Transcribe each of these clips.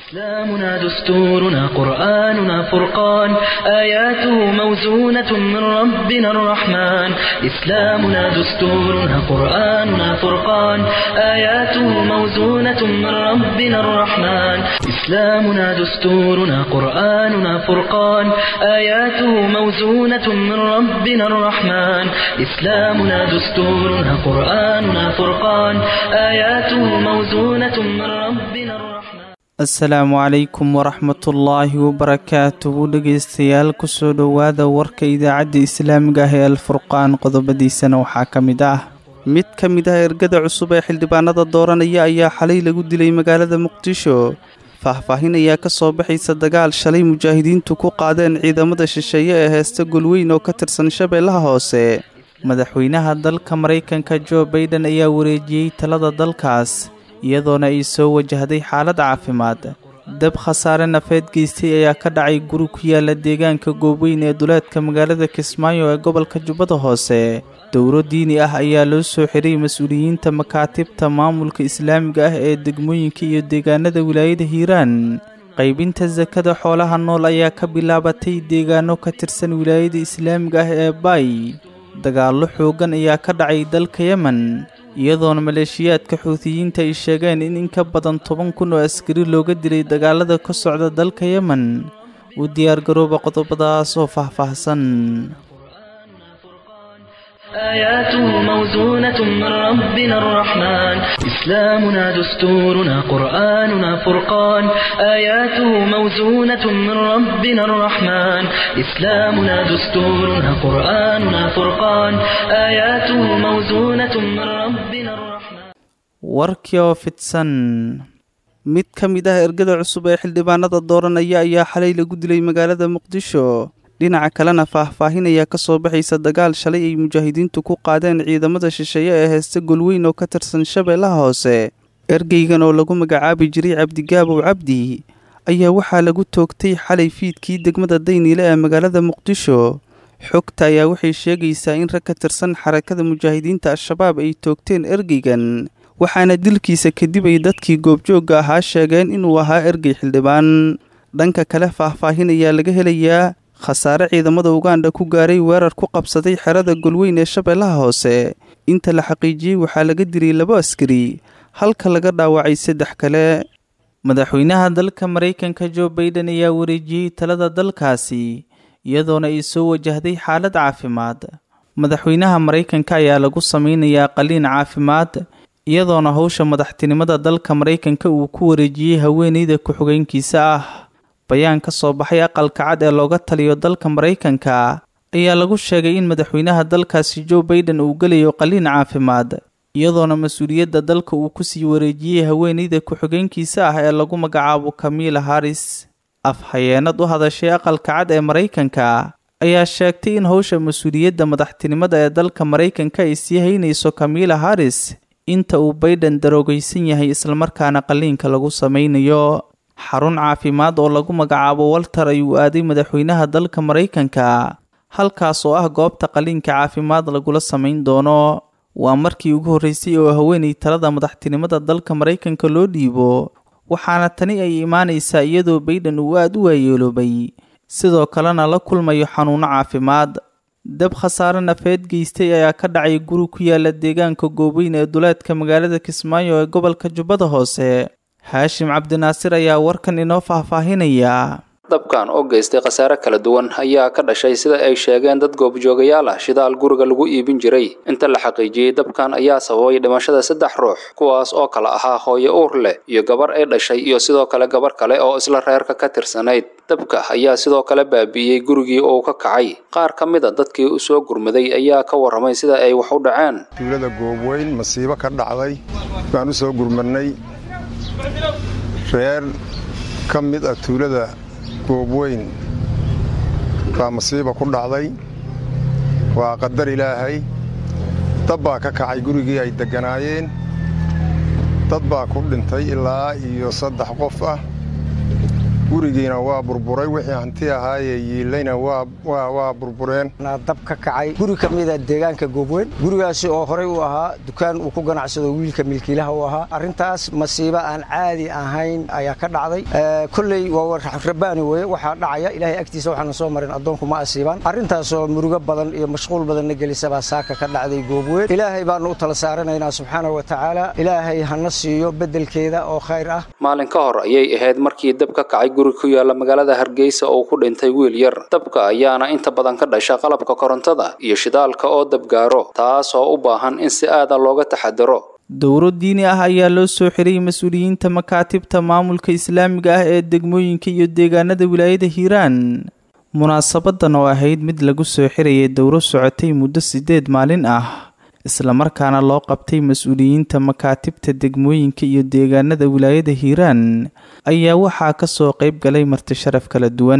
إسلامنا دستورنا قرآننا فرقان آياته موزونة من ربنا الرحمن إسلامنا دستورنا قرآننا فرقان آياته موزونة من ربنا الرحمن إسلامنا دستورنا قرآننا فرقان آياته موزونة من ربنا الرحمن إسلامنا دستورنا قرآننا فرقان آياته موزونة من ربنا الرحمن asalaamu calaykum waraxmatullaahi wabarakaatuhu dhegeystayaal kusoo dhowaada warka idaacadda islaamiga ah ee alfurqaan qodobadiisana waxaa ka mid ah mid ka mid ah ergada cusub ee xildhibaanada dooranaya ayaa xalay lagu dilay magaalada muqdisho faahfaahin ayaa ka soo baxaysa dagaal shalay mujaahidiintu ku qaadeen ciidamada shisheeye ee heesta golweyn oo ka tirsan shabeellaha hoose madaxweynaha dalka maraykanka jo baiden ayaa wareejiyey talada dalkaas iyadoona ay soo wajahday xaalad caafimaad dab khasaare nafeed geystay ayaa ka dhacay guri ku yaala deegaanka goobweyn ee duleedka magaalada kismaayo ee gobolka jubbada hoose dowro diini ah ayaa loo soo xiray mas-uuliyiinta makaatibta maamulka islaamiga ah ee degmooyinka iyo deegaanada wilaayada hiiraan qaybinta sakada xoolaha nool ayaa ka bilaabatay deegaano ka tirsan wilaayada islaamiga ah ee baay dagaallo xooggan ayaa ka dhacay dalka yemen iyadoona maleeshiyaadka xuutiyiinta ay sheegeen in in ka badan toban kun oo askari looga dilay dagaalada ka socda dalka yemen u diyaargarooba qodobadaas oo faahfaahsan آياته موزونة من ربنا الرحمن إسلامنا دستورنا قرآننا فرقان آياته موزونة من ربنا الرحمن إسلامنا دستورنا قرآننا فرقان آياته موزونة من ربنا الرحمن warkii oo fidsan mid ka mid ah ergada cusub ee xildhibaanada dooranaya ayaa xalay lagu dilay magaalada muqdisho dhinaca kalena faahfaahin ayaa ka soo baxaysa dagaal shalay ay mujaahidiintu ku qaadeen ciidamada shisheeye ee heesta golweyn oo ka tirsan shabeellaha hoose ergeygan oo lagu magacaabi jiray cabdigaabow cabdi ayaa waxaa lagu toogtay xalay fiidkii degmada dayniile ee magaalada muqdisho xogta ayaa waxay sheegaysaa in rag ka tirsan xarakada mujaahidiinta al-shabaab ay toogteen ergeygan waxaana dilkiisa kadib ay dadkii goobjoogga ahaa sheegeen inuu ahaa ergey xildhibaan dhanka kale faahfaahin ayaa laga helayaa khasaare ciidamada uganda ku gaaray weerar ku qabsaday xerada golweyn ee shabeellaha hoose inta la xaqiijiyey waxaa laga dilay labo askari halka laga dhaawacay saddex kale madaxweynaha dalka maraykanka jo baiden ayaa wareejiyey talada dalkaasi iyadoona ay soo wajahday xaalad caafimaad madaxweynaha maraykanka ayaa lagu sameynayaa qaliin caafimaad iyadoona howsha madaxtinimada dalka maraykanka uu ku wareejiyey haweeneyda ku-xigeenkiisa ah bayaan ka soo baxay aqalka cad ee looga taliyo dalka maraykanka ayaa lagu sheegay in madaxweynaha dalkaasi jo baiden uu gelayo qaliin caafimaad iyadoona mas-uuliyadda dalka uu kusii wareejiyey haweeneyda ku-xigeenkiisa ah ee lagu magacaabo kamiila haris afhayeenad u hadashay aqalka cad ee maraykanka ayaa sheegtay in howsha mas-uuliyadda madaxtinimada ee dalka maraykanka ay sii haynayso kamiila haris inta uu baiden daroogaysan yahay islamarkaana qaliinka lagu sameynayo xarun caafimaad oo lagu magacaabo walter ayuu aaday madaxweynaha dalka maraykanka halkaas oo ah goobta qaliinka caafimaad lagula samayn doono waa markii ugu horreysay oo haweenay talada madaxtinimada dalka maraykanka loo dhiibo waxaana tani ay imaanaysaa iyadoo baiden uu aada u waayeeloobay sidoo kalena la kulmayo xanuuno caafimaad dab khasaare nafeed geystay ayaa ka dhacay guri ku yaala deegaanka goobeyn ee duleedka magaalada kismaayo ee gobolka jubbada hoose haashim cabdinaasir ayaa warkan inoo faahfaahinaya dabkan oo geystay khasaare kala duwan ayaa ka dhashay sida ay sheegeen dad goobjoogayaal ah shidaal guriga lagu iibin jiray inta la xaqiijiyey dabkan ayaa sababay dhimashada saddex ruux kuwaas oo kale ahaa hooyo uur leh iyo gabar ay dhashay iyo sidoo kale gabar kale oo isla reerka ka tirsanayd dabka ayaa sidoo kale baabi'iyey gurigii uu ka kacay qaar ka mid a dadkii u soo gurmaday ayaa ka warramay sida ay wax u dhaceen tuulada goobweyn masiibo ka dhacday baan u soo gurmadnay reer ka mid ah tuulada goobweyn baa masiiba ku dhacday waa qadar ilaahay dab baa ka kacay gurigii ay degganaayeen dad baa ku dhintay ilaa iyo saddex qof ah gurigiina waa burburay wixii hanti ahaayee yiilayna waa burbureen dab ka kacay guri ka mida deegaanka goobweyn gurigaasi oo horey u ahaa dukaan uu ku ganacsado wiilka milkiilaha u ahaa arrintaas masiibo aan caadi ahayn ayaa ka dhacday kolley waa rabaani weye waxaa dhacaya ilaahay agtiisa waxaana soo marin addoonku ma asiibaan arrintaasoo murugo badan iyo mashquul badanna gelisabaa saaka ka dhacday goobweyn ilaahay baanu u tala saaranaynaa subxaana wa tacaala ilaahay hana siiyo beddelkeeda oo khayr ah maalin ka hor ayay ahayd markii dab ka kacay guri ku yaala magaalada hargeysa oo ku dhintay wiil yar dabka ayaana inta badan ka dhasha qalabka korontada iyo shidaalka oo dabgaaro taas oo u baahan in si aada looga taxadaro dowro diini ah ayaa loo soo xiray mas-uuliyiinta makaatibta maamulka islaamiga ah ee degmooyinka iyo deegaanada wilaayada hiiraan munaasabadan oo ahayd mid lagu soo xirayay dowro socotay muddo siddeed maalin ah islamarkaana loo qabtay mas-uuliyiinta makaatibta degmooyinka iyo deegaanada wilaayada hiiraan ayaa waxaa kasoo qayb galay marti sharaf kala duwan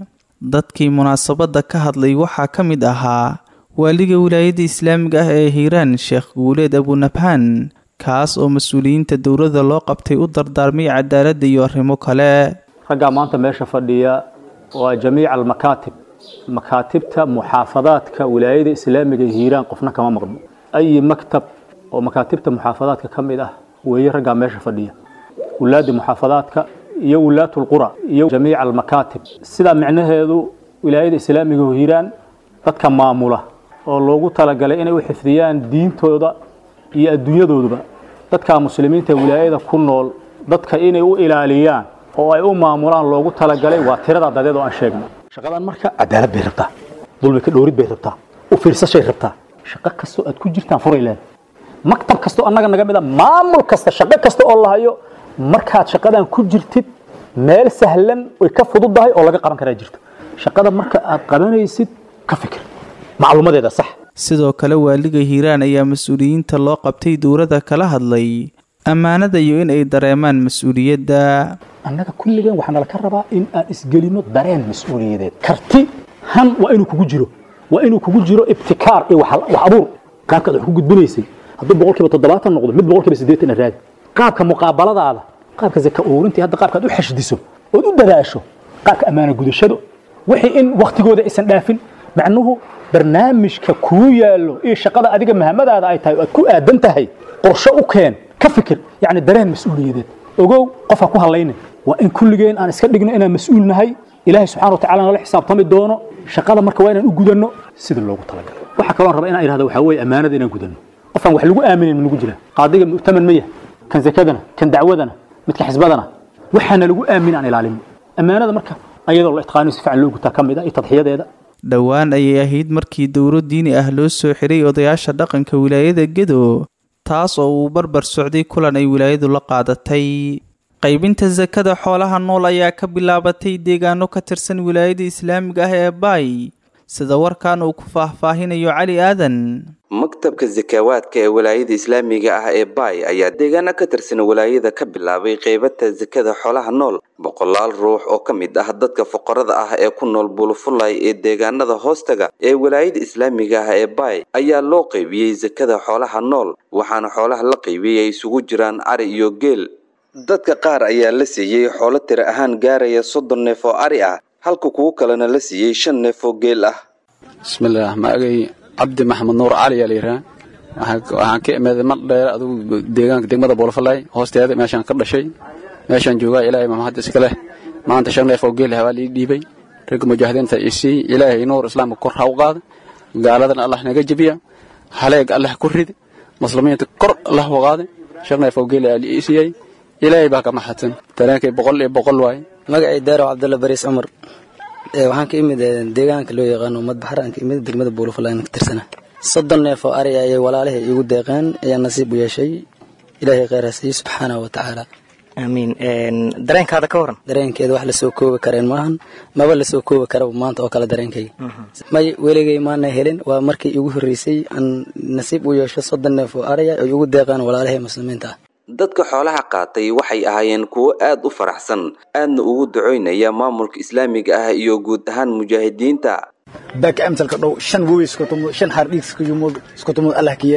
dadkii munaasabadda ka hadlay waxaa ka mid ahaa waaliga wilaayada islaamiga ah ee hiiraan sheekh guuleed abunabhaan kaas oo mas-uuliyiinta dowladda loo qabtay u dardaarmay cadaaladda iyo arrimo kale raggaa maanta meesha fadhiya waa jamiica almakaatib makaatibta muxaafadaadka wilaayada islaamiga ee hiiraan qofna kama maqno ayi maktab oo makaatibta muxaafadaadka ka mid ah weeye raggaa meesha fadhiya wulaadda muxaafadaadka iyo wulaatulqura iyo jamiica almakaatib sidaa micnaheedu wilaayada islaamiga oo hiiraan dadka maamula oo loogu talagalay inay u xifdiyaan diintooda iyo adduunyadooduba dadka muslimiinta wilaayada ku nool dadka inay u ilaaliyaan oo ay u maamulaan loogu talagalay waa tirada dadeed oo aan sheegnay shaqadan marka cadaalad bay rabtaa dulmi ka dhowrid bay rabtaa u fiirsashay rabtaa shaqo kastoo aad ku jirtaan furay leedahay maktab kastoo annaga naga mid a maamul kasta shaqo kasta oo la hayo markaad shaqadan ku jirtid meel sahlan way ka fududahay oo laga qaban karaa jirto shaqada marka aad qabanaysid ka fikir macluumadeeda sax sidoo kale waaliga hiiraan ayaa mas-uuliyiinta loo qabtay dowladda kala hadlay ammaanada iyo in ay dareemaan mas-uuliyadda annaga kulligeen waxaa nala ka rabaa in aan isgelino dareen mas-uuliyadeed karti han waa inuu kugu jiro waa inuu kugu jiro ibtikaar iyo wax abuur qaabkaad wax ku gudbinaysay hadduu boqolkiiba toddobaatan noqdo mid boqolkiiba siddeetan raadi qaabka muqaabaladaada qaabka zaka ururintii hadda qaabkaad u xashdiso ood u dadaasho qaabka ammaana gudashado wixii in waktigooda aysan dhaafin macnuhu barnaamijka kuu yaallo iyo shaqada adiga mahamadaada ay tahay oo aad ku aadan tahay qorshe u keen ka fikir yacni dareen mas-uuliyadeed ogow qofha ku hadlayna waa in kulligeen aan iska dhigno inaan mas-uul nahay ilaahay subxana wa tacala nala xisaabtami doono shaqada marka waa inaan u gudanno sida loogu talagalay waxa kaloon raba inaan ihahdo waxaa weeye ammaanada inaan gudanno qofaan wax lagu aaminin ma nagu jira qaadiga mu'taman ma yahay kan zakadana kan dacwadana midka xisbadana waxaana lagu aamin aan ilaalino ammaanada marka ayadoo la itqaaniyo si fiican loo gutaa ka mid ah iyo tadxiyadeeda dhowaan ayay ahayd markii dowro diini ah loo soo xiray odayaasha dhaqanka wilaayada gedo taas oo uu barbar socday kulan ay wilaayadu la qaadatay qaybinta sakada xoolaha nool ayaa ka bilaabatay deegaano ka tirsan wilaayada islaamiga ah ee baay sida warkan uu ku faahfaahinayo cali aadan maktabka sakaawaadka ee walaayada islaamiga ah ee baay ayaa deegaano ka tirsan walaayada ka bilaabay qaybata sakada xoolaha nool boqolaal ruux oo ka mid ah dadka fuqarada ah ee ku nool bulufulay ee deegaanada hoostaga ee walaayada islaamiga ah ee baay ayaa loo qaybiyey sakada xoolaha nool waxaana xoolaha la qaybiyey ay isugu jiraan ari iyo geel dadka qaar ayaa la siiyey xoolo tira ahaan gaaraya soddon neef oo ari ah halka kuwo kalena la siiyey shan neef oo geel ah bismillaah magay cabdi maxamed nuur cali yaa layidhaha waxaan ka imaaday mar dheer adugu deegaanka degmada boolfalay hoosteeda meeshaan ka dhashay meeshaan joogaa ilaahay mamahad iska leh maanta shan neef oo geel ah waa lii dhiibay ragga mujaahidiinta isii ilaahay nuur islaamka kor ha u qaada gaaladana allah naga jebiya haleeg allah ku ridi muslimiinta kor allah u qaada shan neef oo geel aa lii siiyey ilaahay baa ka maxadsan dareenkay boqol iyo boqol waaye magacay daarow cabdulla bariis cumar waxaan ka imid deegaanka loo yaqaano madbaxar aan ka imid degmada buulafalayn ka tirsana soddon neef oo ari ayay walaalahay iigu deeqeen ayaa nasiib u yeeshay ilaahay kheyr ha siiye subxaanahu wa tacaala aamiin dareenkaada ka waran dareenkeeda wax lasoo koobi kareen maahan maba lasoo koobi karaba maanta oo kale dareenkayga may weligay maana helin waa markii iigu horreysay aan nasiib u yeesho soddon neef oo ariya ay igu deeqeen walaalahay muslimiinta ah dadka xoolaha qaatay waxay ahaayeen kuwo aad u faraxsan aadna ugu ducoynaya maamulka islaamiga ah iyo guud ahaan mujaahidiinta baka amsalka dhow shan wowi iskutumud shan hardhiig iskutumud iskutumud allah ka yeel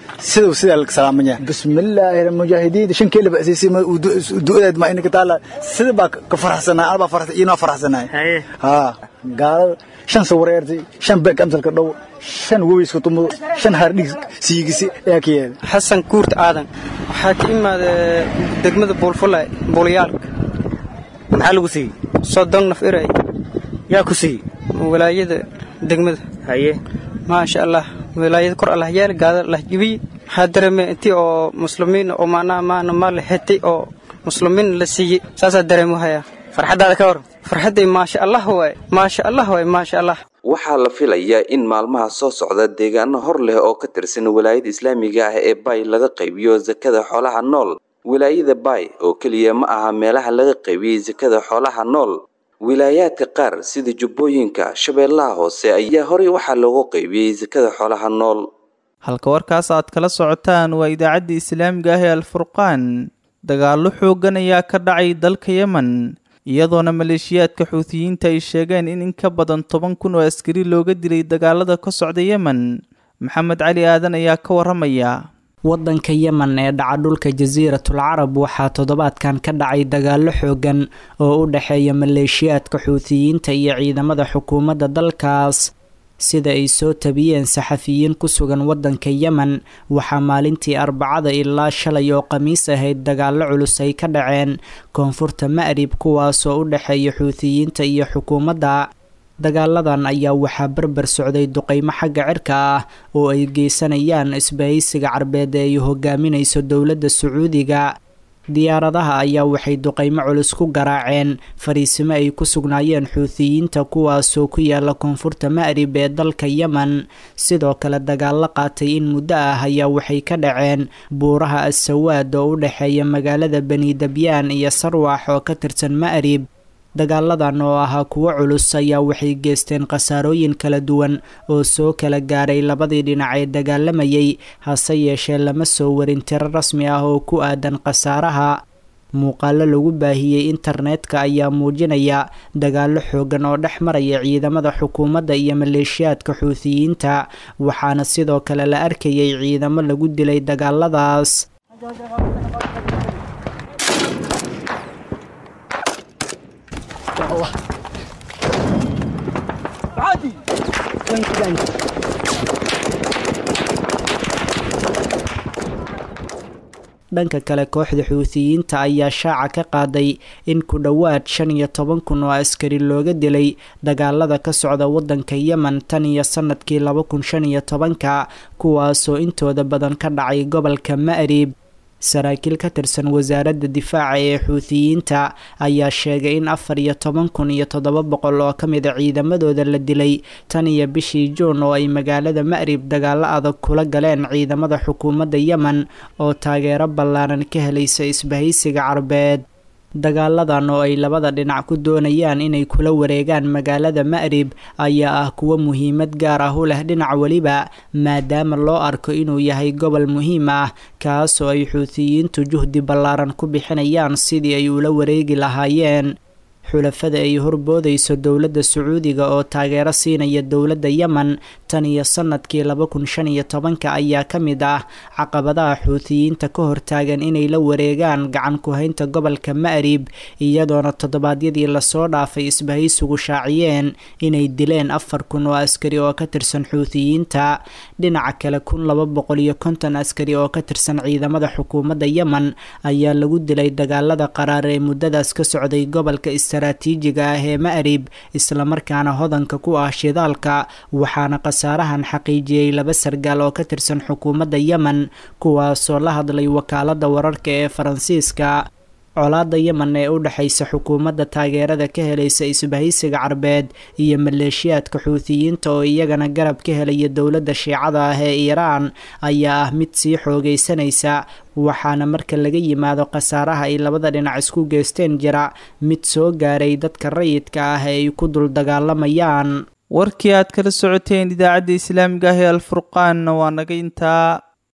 siduu sidaa laga salaamanya bismillaahi mujaahidiin shankeela ba'siisay du'adeed ma inaka taala sida baa ka faraxsanaa anabaa faraxsan iinoo faraxsanaay haa gaalada shan sawareertay shan beeg amsalka dhow shan webiska tumudo shan hardhig siigisi ayaa ka yeelay xasan kuurt aadan waxaa ka imaada degmada buulfulay buulayaalka maxaa lagu siiyey soddon naf eray yaa ku siiyey walaayada degmada haye maasha allah walaayada kor allah yaal gaada allah jibiye waxaa dareemay intii oo muslimiin oo maanaa maana maal xetay oo muslimiin la siiyey saasaa dareemo hayaa farxaddaada ka hor farxadday maasha allah waay maasha allah waay maasha allah waxaa la filayaa in maalmaha soo socda deegaano hor leh oo ka tirsan walaayada islaamiga ah ee bay laga qaybiyo sakada xoolaha nool wilaayada bay oo keliya ma aha meelaha laga qaybiyey sakada xoolaha nool wilaayaadka qaar sida jubbooyinka shabeellaha hoose ayaa horey waxaa loogu qaybiyey sakada xoolaha nool halka warkaas aad kala socotaan waa idaacadda islaamiga ah ee alfurqaan dagaallo xooggan ayaa ka dhacay dalka yemen iyadoona maleeshiyaadka xuutiyiinta ay sheegeen in in ka badan toban kun oo askari looga dilay dagaalada ka socda yemen maxamed cali aadan ayaa ka waramaya waddanka yemen ee dhaca dhulka jasiiratul carab waxaa toddobaadkan ka dhacay dagaallo xoogan oo u dhexeeya maleeshiyaadka xuutiyiinta iyo ciidamada xukuumadda dalkaas sida ay soo tabiyeen saxafiyiin ku sugan waddanka yemen waxaa maalintii arbacada ilaa shalay oo khamiis ahayd dagaallo culus ay ka dhaceen koonfurta ma'rib kuwaasoo u dhexeeya xuutiyiinta iyo xukuumadda dagaaladan ayaa waxaa barbar socday duqeymo xagga cirka ah oo ay geysanayaan isbahaysiga carbeed ee ay hogaaminayso dowladda sacuudiga diyaaradaha ayaa waxay duqeymo culus ku garaaceen fariisimo ay ku sugnaayeen xuutiyiinta kuwaasoo ku yaala koonfurta ma'rib ee dalka yemen sidoo kale dagaallo qaatay in muddo ah ayaa waxay ka dhaceen buuraha assawaad oo u dhexeeya magaalada bani dabyaan iyo sarwax oo ka tirsan ma'rib dagaaladan oo ahaa kuwo culus ayaa waxay geysteen khasaarooyin kala duwan oo soo kala gaaray labadii dhinac ee dagaalamayay hase yeeshee lama soo warin tiro rasmi ah oo ku aadan khasaaraha muuqaalo lagu baahiyey internetka ayaa muujinaya dagaallo xoogan oo dhex maraya ciidamada xukuumadda iyo maleeshiyaadka xuutiyiinta waxaana sidoo kale la arkayay ciidamo lagu dilay dagaaladaas dhanka kale kooxda xuutiyiinta ayaa shaaca ka qaaday in ku dhowaad shan iyo toban kun oo askari looga dilay dagaalada ka socda waddanka yemen tan iyo sanadkii laba kun shan iyo tobanka kuwaasoo intooda badan ka dhacay gobolka ma'rib saraakiil ka tirsan wasaaradda difaaca ee xuutiyiinta ayaa sheegay in afar iyo toban kun iyo toddoba boqol oo ka mid a ciidamadooda la dilay tan iyo bishii juun oo ay magaalada ma'rib dagaallo adag kula galeen ciidamada xukuumadda yemen oo taageero ballaaran ka helaysa isbahaysiga carbeed dagaaladan oo ay labada dhinac ku doonayaan inay kula wareegaan magaalada ma'rib ayaa ah kuwo muhiimad gaar ah u leh dhinac weliba maadaama loo arko inuu yahay gobol muhiim ah kaasoo ay xuutiyiintu juhdi ballaaran ku bixinayaan sidii ay ula wareegi lahaayeen xulafada ay horboodayso dowladda sacuudiga oo taageero siinaya dowladda yemen tan iyo sanadkii laba kun shan iyo tobanka ayaa ka mid ah caqabadaha xuutiyiinta ka hortaagan inay la wareegaan gacan ku-haynta gobolka ma'rib iyadoona toddobaadyadii lasoo dhaafay isbahaysigu shaaciyeen inay dileen afar kun oo askari oo ka tirsan xuutiyiinta dhinaca kale kun laba boqol iyo konton askari oo ka tirsan ciidamada xukuumadda yemen ayaa lagu dilay dagaalada qaraar ee muddadaas ka socday gobolka istaraatiijiga ah ee ma'rib islamarkaana hodanka ku ah shidaalka waxaana khasaarahan xaqiijiyey laba sargaal oo ka tirsan xukuumadda yemen kuwaasoo la hadlay wakaaladda wararka ee faransiiska colaadda yemen ee u dhexaysa xukuumadda taageerada ka helaysa isbahaysiga carbeed iyo maleeshiyaadka xuutiyiinta oo iyagana garab ka helaya dowladda shiicada ah ee iiraan ayaa ah mid sii xoogaysanaysa waxaana marka laga yimaado khasaaraha ay labada dhinac isku geysteen jira mid soo gaaray dadka rayidka ah ee ay ku dul dagaalamayaan warkii aad kala socoteen idaacadda islaamiga ah ee alfurqaanna waa naga intaa